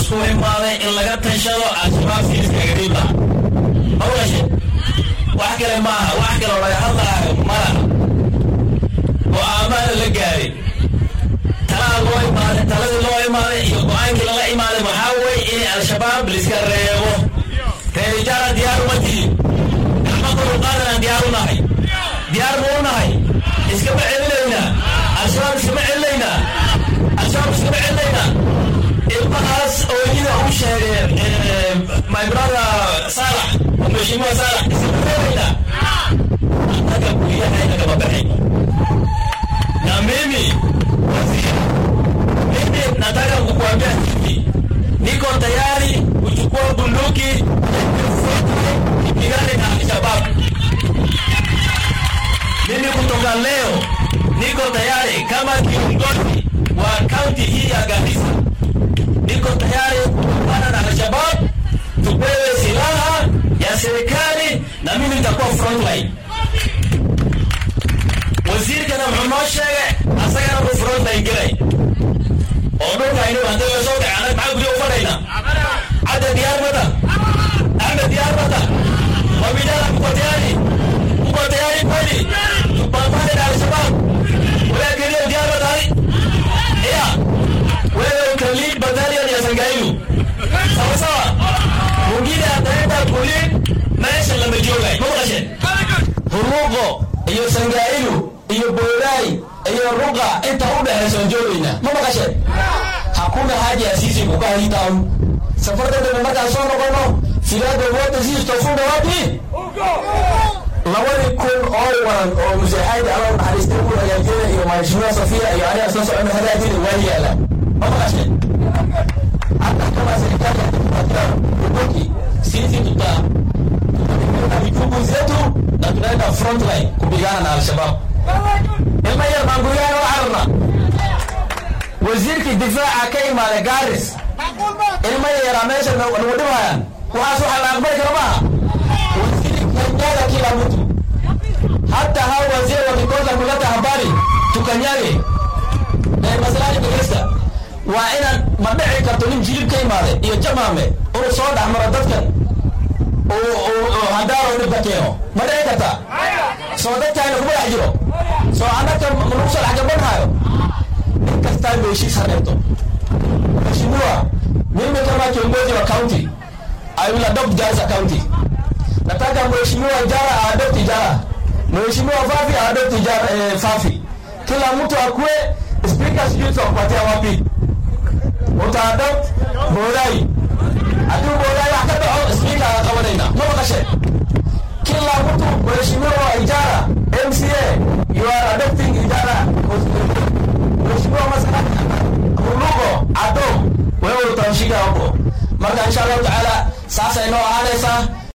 laisku imaaday in laga tashado al-shabaab siiskaga dhiibla mawlashe wax kale maaha wax kaloo laga hadlaayo malaha go-aamada la gaaray talaa loo imaaday taladii loo imaaday iyo go-aankii lala imaaday waxaa weeye in al-shabaab laiska reebo reerijaala diyaar uma tihin gacmakulu qaadanaan diyaar u nahay diyaar ma u nahay iskama celinaynaa al-shabaab iskama celinaynaa al-shabaab iskama celinaynaa ilmahaas ooyida u sheegay my brother saalax mheshimiwa saalax iskama reebaynaa annaga guryahaina kama baxay na mimi waziri mimi nataka kukuambia hivi niko tayari kuchukua bunduki ipigane na Alshabab. Mimi kutoka leo niko tayari kama kiongozi wa kaunti hii ya Garissa, niko tayari kupambana na Alshabab, tupewe silaha ya serikali na mimi nitakuwa frontline. wasiirkana muxuu noo sheegay asagana uu frontline gelay oo dhulka aynu hadda la soo dhacay anag maxaa guryo u fadhayna cadda diyaar mata axmed diyaar mata wabidala mko tayari mko tayari kweli tupambane na alshabab wewe kelio diyaar matari iya wewe utalid battalion ya sangailu sawa sawa mwingine ataenda kulid maisha lama joogay ma maqasheen huruuqo iyo sangailu iyo boolai iyo ruqa inta u dhexaysa aan joogaynaa ma maqasheen hakuna haja ya sisi kukaa hii town safartadana markaan soo noqono filaada wote sisi tofunda wapi labadii kun oo waran oo museexaadi alla naxariistay ku hagaajina iyo mheshimiwa safia iyo aniga soo socona hagaajina waa yaala ma maqasheen hata kama serikali hatupatia bunduki sisi tuta jukumu zetu na tunaenda frontline kupigana na al-shabaab ilma yar baan guryahan u cararna wasiirkii difaaca ka imaada gaaris ilma yaraa meesha nagu dhibhayaan waxaas waxa la aqbali kara maaha waziri kanyaga kila mtu hata hao wazee wakikosa kuleta habari tukanyage masalani dhegeysta waa inaan ma dhici karto nin jilib ka imaade iyo jamaame inuu soo dhexmaro dadkan hadaaro dhibka keeno ma dhici karta soo dadkaayna kuma dhex jiro soo annaka lagu soo dhex gabanhayo nin kastaa ba heshiis ha reebto mheshimiwa mimi kama kiongozi wa county I will adopt Garissa county nataka mheshimiwa Jara aadopti Jara mheshimiwa Fafi aadopti Jara eh, Fafi kila mtu akue speaker sijui tutakupatia wapi utaadopt Borai haddii Borai wax ka dhaco speaker aan qabanayna ma maqasheen kila mtu mheshimiwa Ijara MCA you are adopting Ijara mheshimiwa Masalani Mulugo Ado wewe utamshika hapo marka insha Allah taala sasa inoo ahaanaysa